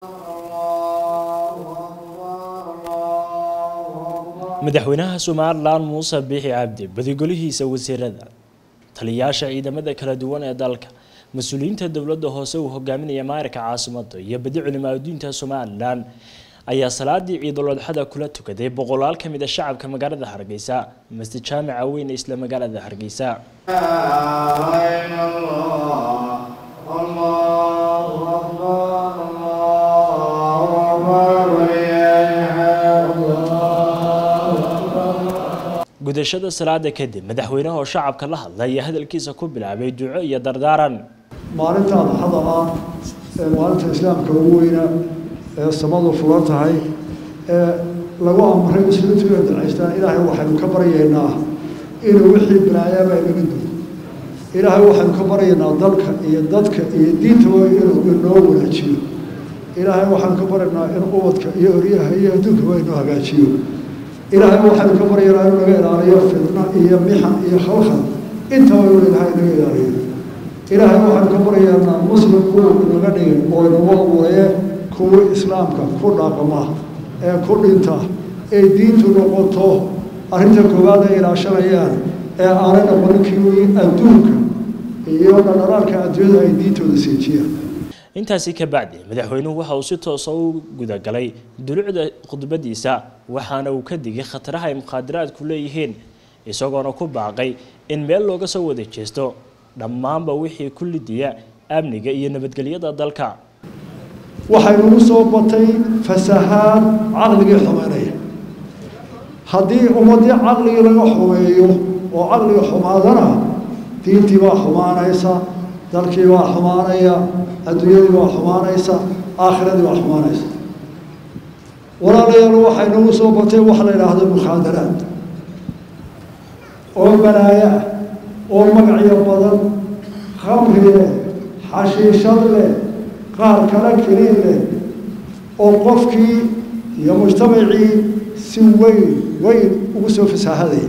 madaxweynaha somalilan muuse biixi cabdi badigolihiisa wasiirada taliyayaasha ciidamada kala duwan ee dalka mas-uuliyiinta dowladda hoose uu hogaaminaya maarika caasimada iyo badi culimaa diinta somalilan ayaa salaadii ciidul-adxada kula tukaday boqolaal ka mid a shacabka magaalada hargeysa masjid jaamica weyn ee isla magaalada hargeysa gudashada salaada kadib madaxweynaha oo shacabka la hadlay ayaa hadalkiisa ku bilaabay duco iyo dardaaran maalinta adxada ah ee maalinta islaamka ugu weyna ee samadu fulan tahay ee lagu amray muslimiintu inay ducaystaan ilaahay waxaynu ka baryaynaa inuu wixii balaayaaba inaga duwo ilaahay waxaynu ka baryaynaa dalka iyo dadka iyo diintaba inuu inoo wanaajiyo ilaahay waxaynu ka baryaynaa in ubadka iyo oryaha iyo adduunkaba inoo hagaajiyo ilaahay waxaynu ka baryaynaa inuu naga ilaaliyo fitna iyo mixan iyo khalkhal intaba inuu ilaahay naga ilaaliyo ilaahay waxaynu ka baryaynaa muslim kuwa naga dhigin oo inagu abuuraye kuwii islaamka ku dhaqma ee ku dhinta ee diintu noqoto arrinta koowaad ay ilaashanayaan ee aanay noqonin kii adduunka iyo dhadhalaalka adduunyada ay diintooda siijiyaan intaasi ka bacdi madaxweynuhu waxa uu si toosa u gudagalay dulucda khudbadiisa waxaana uu ka digay khataraha ay mukhaadaraadku leeyihiin isagoona ku baaqay in meel looga soo wada jeesto dhammaanba wixii ku lidiya amniga iyo nabadgelyada dalka waxaynugu soo batay fasahaad caqligii xumeynaya haddii ummadii caqligii laga xumeeyo oo caqliga xumaadana diintii baa xumaanaysa dalkii baa xumaanaya adduunyadii baa xumaanaysa aakhiradii baa xumaanaysa walaalayaal waxaynugu soo batay waxa la yidhaahdo mukhaadaraad oo balaayo ah oo magacyo badan khamri leh xashiishad leh qaar kala keliin leh oo qofkii iyo mujtamacii si weyn weyn ugu soo fasaahadaya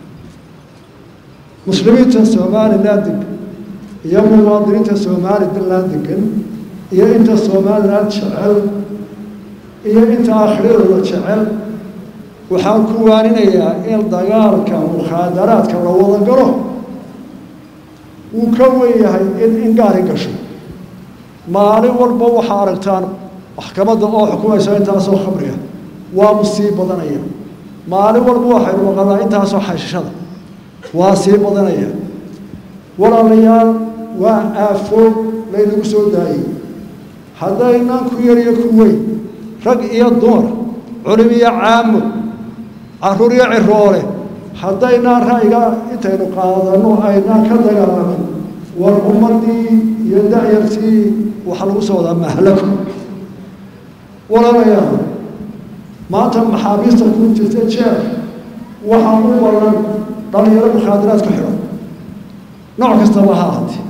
muslimiinta somalilan degan iyo muwaadiniinta somalilan degan iyo inta somalilan jecel iyo inta aakhiradooda jecel waxaan ku waaninayaa in dagaalka mukhaadaraadka la wada galo wuu ka wen yahay in ingaari gasho maalin walba waxaa aragtaan maxkamadda oo xukumaysa intaasoo khamriga waa sii badanaya maalin walba waxaynu maqalnaa intaasoo xashishada waa sii badanaya walaalayaal waa aafoog laynagu soo daayey haddaynaan ku yar iyo ku weyn rag iyo dumar culim iyo caamo caruur iyo ciroole haddaynaan ra'yiga intaynu qaadanno aynaan ka dagaalamin war ummadii iyo da'yartii waxaa lagu soo wadaa mahlako walaalayaal maanta maxaabiista ku jirta jeer waxaa u badan dhalinyaro mukhaadaraad ku xidhan nooc kastaba ha ahaatee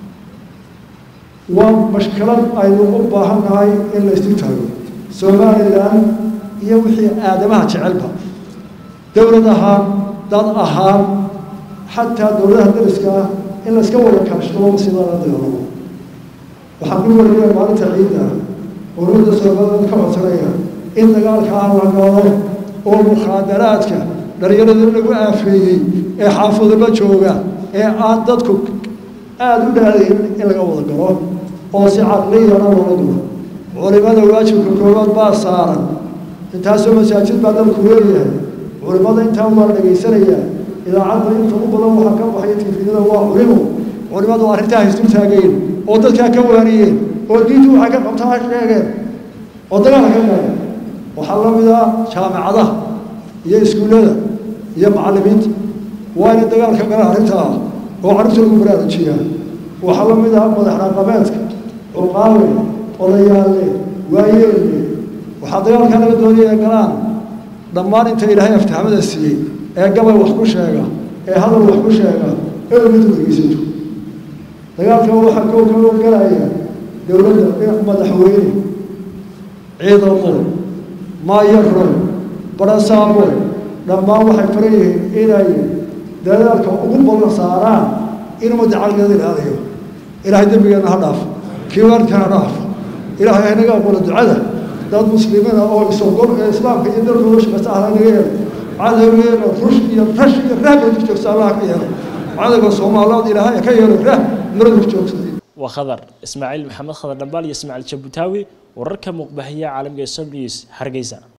waa mashkilad aynu u baahan nahay in la isu taago somalilan iyo wixii aadamaha jecelba dowlad ahaan dad ahaan xataa dowladaha dariska ah in la iska wada kaashado sida la dagaalamo waxaan ku wariyay maalinta ciidda dowladda somaliland ka codsanaya in dagaalka aan la galo oo mukhaadaraadka dhalinyarada lagu aafeeyey ee xaafadaba jooga ee aan dadku aada u dhaadayn in laga wada galo oo si caqliyana loola galo culimada waajibka koowaad baa saaran intaasoo masaajid baa dalku leeyahay culimada intaa waa la dhagaysanayaa idaacadda inta u badan waxaa ka baxaya tifidada waa culimo culimadu arrintaa haysdul taageen oo dadkaa ka waaniyeen oo diintu waxay ka qabtaa sheegeen oo dagaala ka gaadeen waxaa la mid ah jaamicadaha iyo iskuullada iyo macallimiinta waa inay dagaalka galaan arrintaa oo carruurta lagu baraarujiyaa waxaa la mid ah madax dhaqameedka cuqaawe odayaalle waayeelle waxaa dagaalkaa laga doonaya galaan dhammaan inta ilaahay aftahamada siiyey ee gabay wax ku sheega ee hadal wax ku sheega ee ummaddu dhegeysato dagaalka waxaa koo kaloo galaya dowladda madaxweyne ciidamo maayaro barasaabo dhammaan waxay faran yihiin inay dadaalka ugu badan saaraan in ummadda caqligeeda ilaaliyo ilaahay dembigeena ha dhaafo kii waalidkana ha dhaafo ilaahay hanaga aqbalo ducada dad muslimiina oo isogol ee islaamka iyo dalkooda shaqaysta ahla naga yeelay cadowgeena rush iyo rash iyo rahba dul joogsa allah ka yeelay cadowga soomaaliyeed ilaahay ka yeelay rah mara dul joogsaday waa khadar ismaaciil maxamed khadar dhambaal iyo ismaaciil jabutaawi wararka muuqbahiya caalamka ee som news hargeysa